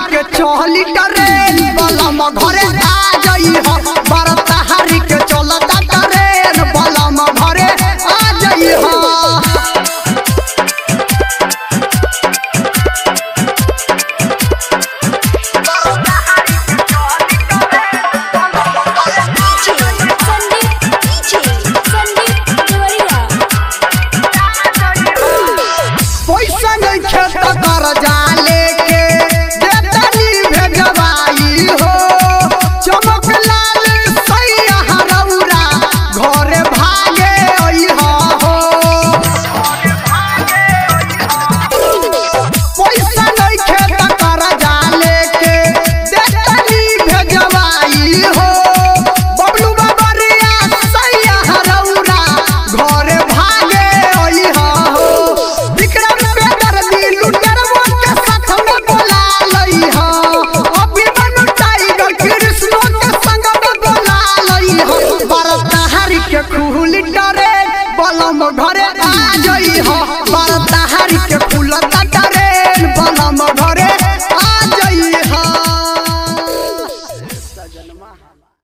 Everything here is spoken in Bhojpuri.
के चहली ट्रेन बलम घरे आ जई हो बरताहारी के चलता ट्रेन बलम घरे आ जई हो संदीप DJ संदीप देवरिया पैसा नहीं खेत कर जा लेके देतनी भेजवाई हो चमक लाल सैया हरौरा घरे भागे अइहा हो पैसा नहीं खेत कर जा लेके देतनी भेजवाई हो बबलू बाबरिया सैया हरौरा घरे भागे अइहा हो विक्रम पेगर नीलू डरवा के साथ में बोला लइहा अभिमन्यु टाइगर कृष्ण के संग में बोला लइहा बरताहारी के खुली डरे बलम घरे आ जइहा बरताहारी के खुलत